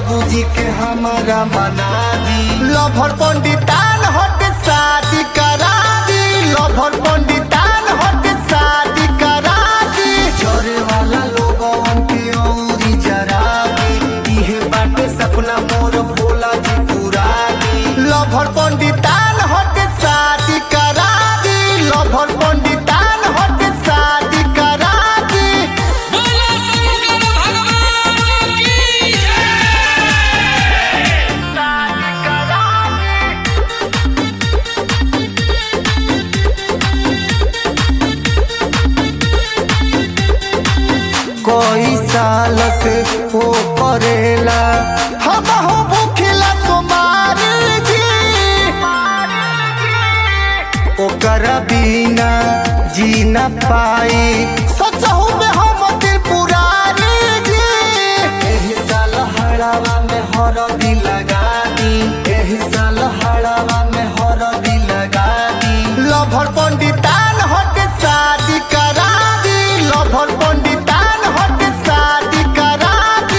बाबूजी के हमारा मना दी लभर पंडितान हट शादी करा दी लभर पंडितान हट शादी करा दी जोरे वाला लोगन के औरी जरा दी इहे बाटे सपना मोर भोला जी पूरा दी लभर पंडितान हट शादी करा दी लभर पंडितान हट शादी करा दी बोलो शंकर भगवान की कोई साल से वो करेला हम हो भूखिला सोमार जी ओकर बिना जी न पाई सचहु में हम त्रिपुरारी जी एही साल हड़ावा में हरदी लगा दी एही साल हड़ावा में हरदी लगा दी लभर पंडितान हट शादी करा दी लभर पंडितान हट शादी करा दी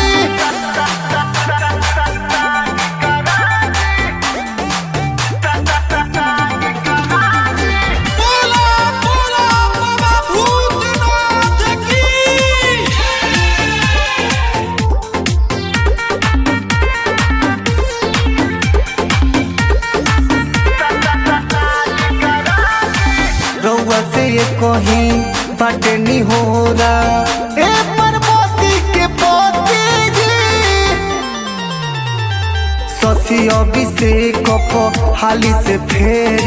बोलो बोलो बाबा भूतनाथ की रउआ से ये कहीं बाटे नी हो ए पार्वती के पोती जी शशि अभिषेक को हाली से फेर